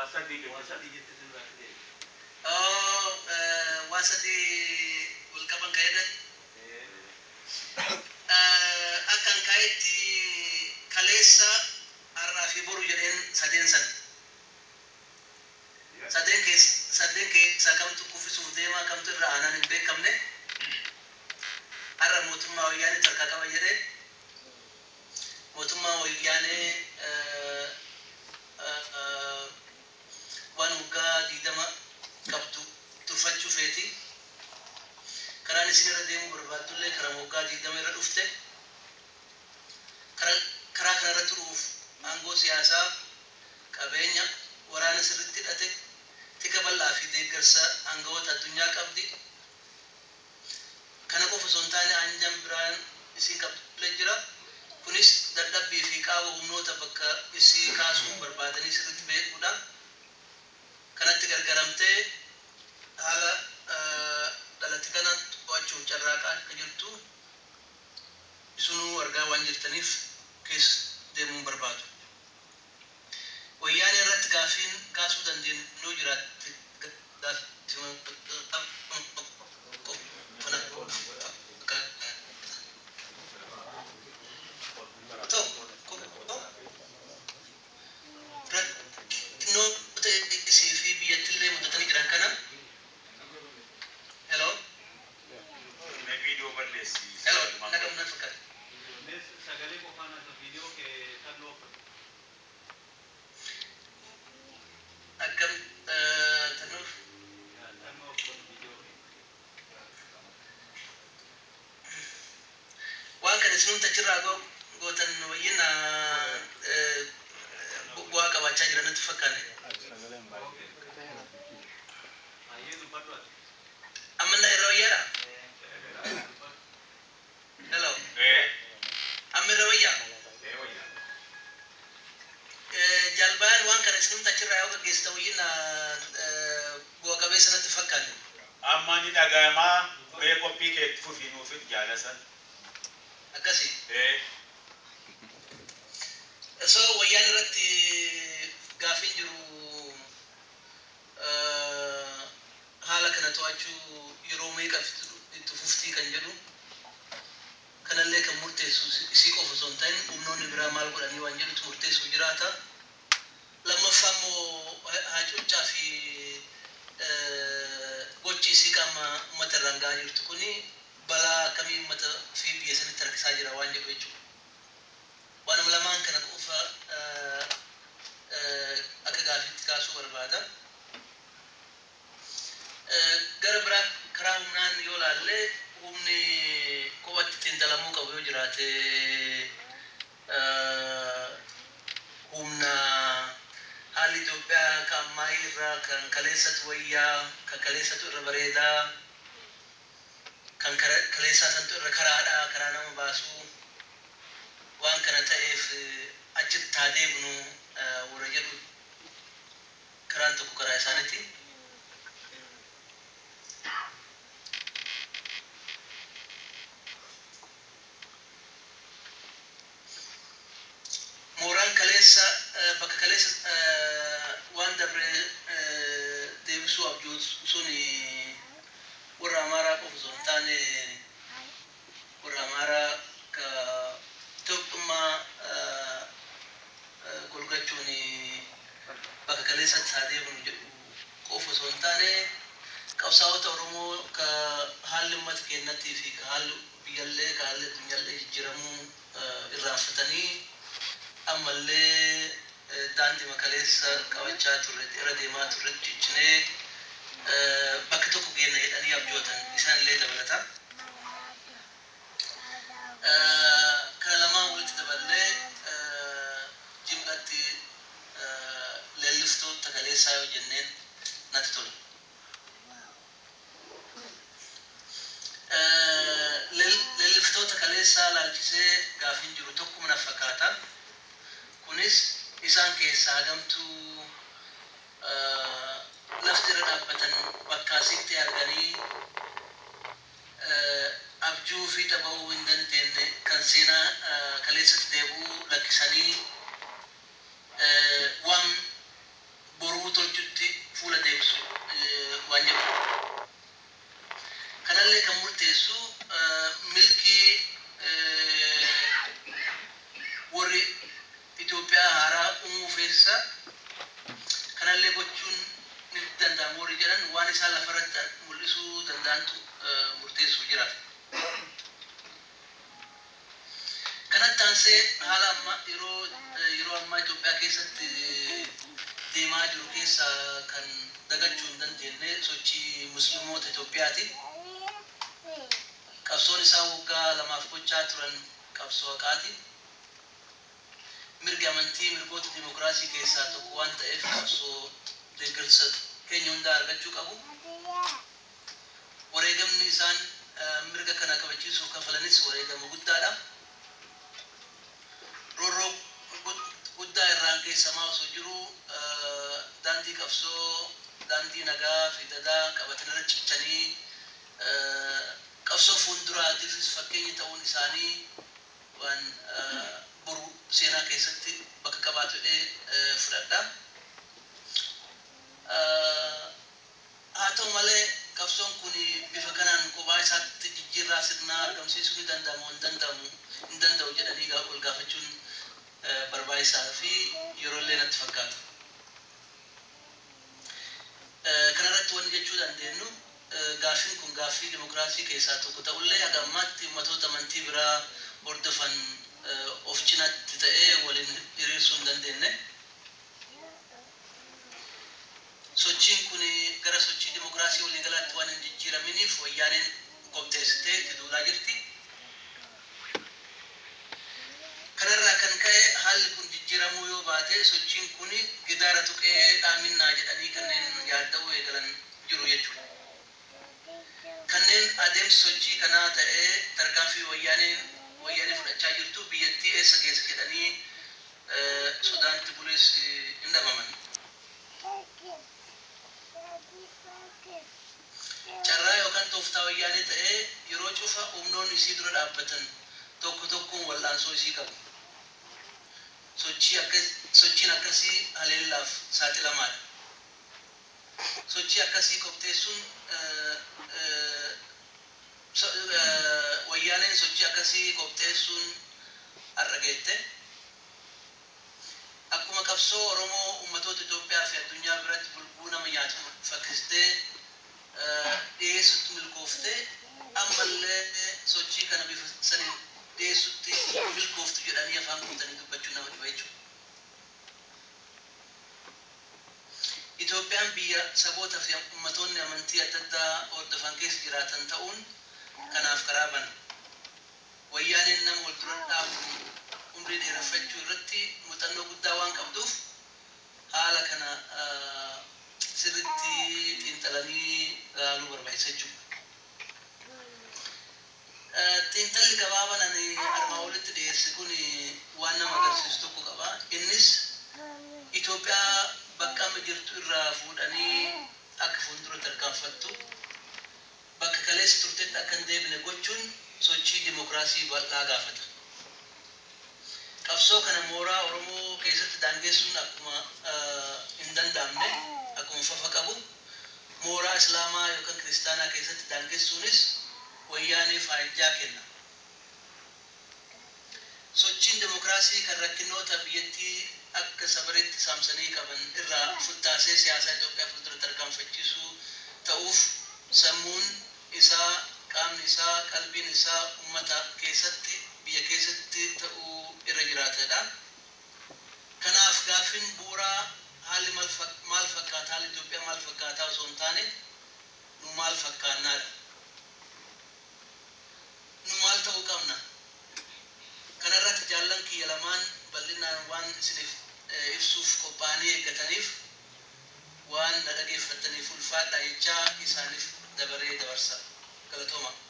sadii waa jechuudha. sadii jette sirraa fide. oo waa sadii wal qaban ka'edhan akkan ka'etti kaleessa har'aa fi boru jedheen sadeen san sadeen keessa sadeen keessaa kamtu kuffisuuf deemaa kamtu irra aanaan hin beekamne har'a mootummaa wayyaanee tarkaa qaba jedhee mootummaa wayyaanee eh, eh, eh, waan waggaa diidama qabdu tuffachuu feeti karaan isin irra deemuu barbaaddullee karaa waggaa diidama irra dhufte karaa karaa kanarra turuuf aangoo siyaasaa qabeenya waraana sirritti hidhate tika bal'aa fi deeggarsa aangawoota addunyaa qabdi kana qofa osoo hin taane aanjaan biraan isii qabdullee jira kunis dadhabbii fi qaaba humnoota bakka isii kaasuu barbaadanii sirritti beekuudha kanatti gargaramtee haala eh, dhalate kana to'achuuf carraaqaa akka jirtu isunuu argaa waan jirtaniif keessa deemuun barbaadu. Wayyaanee irratti gaafiin kaasuu dandeenyu jiraatte rakkinnoota isii fi biyyattillee mudatanii jiran kana hello Na viidiyoo balleessi. hello nagam na fakkaata Innis sagalee qofaan akka viidiyoo kee kan loofa. akkam eh, tanuuf Kan loofa viidiyoo kee. waan kana isinumta achirraa go- gootan wayyin eh, bu- bu'aa qabaachaa jiran natti fakkaate Ayyee dubbadhu ati. amma na irra wayyaadha hello Ee, amma irra wayyaa ee wayyaa. Eh, jalbaan waan kana isinumta achirraa yoo gaggeessita wayyin bu'a qabeessa natti fakkaate Amma ni dhagahamaa mee qophii kee itti fufii nuufit jaalasan. akkasii Ee, so wayyaan irratti gaafiin jiru eh, haala kana to'achuu yeroo meeqa itti fuftii kan jedhu kanallee kan murteessu isii qofa osoo hin ta'in humnoonni biraa maal godhanii waan jedhutu murteessu jiraata lammaffaa immoo hacuuccaa fi eh, gochi isii qaama uummata irraan gahaa jirtu kuni balaa akkamii uummata fi biyya sanitti harkisaa jira waan jedhu jechuudha waanuma lamaan kana qofa eh, eh, akka gaafiitti kaasuu barbaada. Eh, Gara biraa karaa humnaan yoo laalle humni kophatti ittiin dalamuu qabu yoo jiraate eh, humna haalli Itoophiyaa kan ammaa irraa kan kaleessatu wayyaa kan kaleessatu irra bareedaa kan kara- kaleessaa santu irra karaadhaa karaa nama baasuu waan kana ta'eef eh, achitti haa deebinu eh, warra jedhu karaan tokko karaa isaaniiti. Mooraan kaleessa eh, bakka kaleessa eh, waan dabre eh, deebisuu abjootu suni warra amaaraa qofa osoo hin taane warra amaaraa ka Itoophiyaa eh, eh, golgachuun bakka kaleessatti haa deebinu jedhu qofa osoo hin taane qabsaa'ota Oromoo ka haalli uummata keenyattii fi ka haalli biyyallee ka haalli addunyaallee jijjiiramuu eh, irraanfatanii ammallee eh, daandii makaleessa qabachaa turre irra deemaa turre ciccinee eh, bakka tokko geenna jedhanii abjootan isaanillee dabalata. Eh, Kana lamaan walitti daballee eh, jimlatti eh, leelliftoota kaleessaa yoo jenneen natti tola. Eh, leel- Leelliftoota kaleessaa laalchisee gaafiin jiru tokkuma na fakkaata. kunis isaan keessaa hagamtuu eh, lafti irra dhaabbatan bakka asitti arganii eh, abjuu fi dhaba'uu hin dandeenye kan seenaa eh, kaleessatti deebi'uu lakkisanii eh, waan boruu tolchuu uumuu feessa kanallee gochuun ni danda'amu warri jedhan waan isaan lafarratti mul'isuu danda'antu murteessuu jiraata. Kanatti aansee haala amma yeroo yeroo ammaa Itoophiyaa keessatti deemaa jiru keessa kan dagachuu hin dandeenye sochii musliimoota Itoophiyaati. Qabsoon isaan waggaa lamaaf gochaa turan qabsoo haqaati. Mirgi amantii mirgoota dimokiraasii keessaa tokko waan ta'eef qabsoo deeggarsa keenya hundaa argachuu qabu. Wareegamni isaan mirga kana kabachiisuuf kafalanis wareegama guddaadha. Roorroo guddaa irraan keessamaa osoo jiru daandii qabsoo daandii nagaa fi dadaa qabatanii irra cichanii qabsoo fuulduraatiifis fakkeenya ta'uun isaanii waan boru seenaa keessatti bakka qabaatu jedhee fudhadha. Haa ta'u malee qabsoon kun bifa kanaan kophaa isaatti jijjiirraa sirnaa argamsiisuu ni danda'amu hin danda'amu hin danda'u jedhanii ol gaafachuun barbaachisaa fi yeroollee natti fakkaata. Kanarratti wanni jechuu dandeenyu gaaffiin kun gaaffii dimokiraasii keessaa tokko ta'ullee haga ammaatti uummatoota amantii biraa hordofan of cinaatti ta'ee waliin hiriirsuu hin dandeenye. Sochiin kun gara sochii dimokiraasii waliigalaatti waan hin jijjiiraminiif wayyaaneen qopheessitee itti duulaa jirti. Kanarraa kan ka'e haalli kun jijjiiramuu yoo baate sochiin kun gidaara tuqee dhaaminaa jedhanii kanneen yaadda'uu eegalan jiru jechuudha. Kanneen adeemsi sochii kanaa ta'ee tarkaanfii wayyaaneen wayyaanee fudhachaa jirtu biyyattii eessa geessa jedhanii sodaatti bulees hin dhabaman. Carraa yookaan tooftaa wayyaanee ta'ee yeroo cufa humnoonni isii dura dhaabbatan tokko tokkoon wal'aansoo isii qabu. Sochiin akkasii haleellaaf saaxilamaadha. Sochii akkasii qopheessuun wayyaaneen sochii akkasii qopheessuun har'a geette. Akkuma qabsoo Oromoo uummatoota Itoophiyaa fi addunyaa biratti bulbuu nama nyaatu fakkistee dhiyeessutti milkooftee ammallee sochii kana bifa saniin dhiyeessutti milkooftu jedhanii afaan guutanii dubbachuun nama dhiba jechuudha. Itoophiyaan biyya saboota fi ummatoonni amantii adda addaa hordofan keessa jiraatan ta'uun kanaaf karaa bana. Wayyaaneen nama wal dura dhaabuun umrii dheereffachuu irratti muuxannoo guddaa waan qabduuf haala kana sirritti xiinxalanii ilaaluu barbaachisa jechuudha. Xiinxalli gabaabaan ani armaan olitti dhiyeesse kun waan nama agarsiisu tokko qaba. Innis Itoophiyaa bakka amma jirtu irraa fuudhanii akka fuuldura tarkaanfattu bakka kaleessa turtetti akka hin deebine gochuun sochii dimokiraasii bal'aa gaafata. Qabsoo kana mooraa Oromoo keessatti daangessuun akkuma hin danda'amne akkuma fafa qabu mooraa Islaamaa yookaan Kiristaanaa keessatti daangessuunis wayyaanee faayiddaa kenna. Sochiin dimokiraasii kan rakkinoota biyyattii akka sabareetti saamsanii qaban irraa futtaasee siyaasaa Itoophiyaa fuuldura tarkaanfachiisuu ta'uuf sammuun isaa qaamni isaa qalbiin isaa uummata keessatti biyya keessatti ta'uu irra jiraatedha. Kanaaf gaaffiin bu'uuraa haalli maal fakkaata haalli Itoophiyaa maal fakkaataa osoo hin taane nu maal fakkaannaadha. Nu maal ta'uu qabna. Kanarratti jaallan kiyya lamaan bal'inaan waan isiniif ibsuuf qophaa'anii eeggataniif waan na dhageeffattaniif ulfaadha jechaa isaaniif dabaree dabarsa. Galatooma.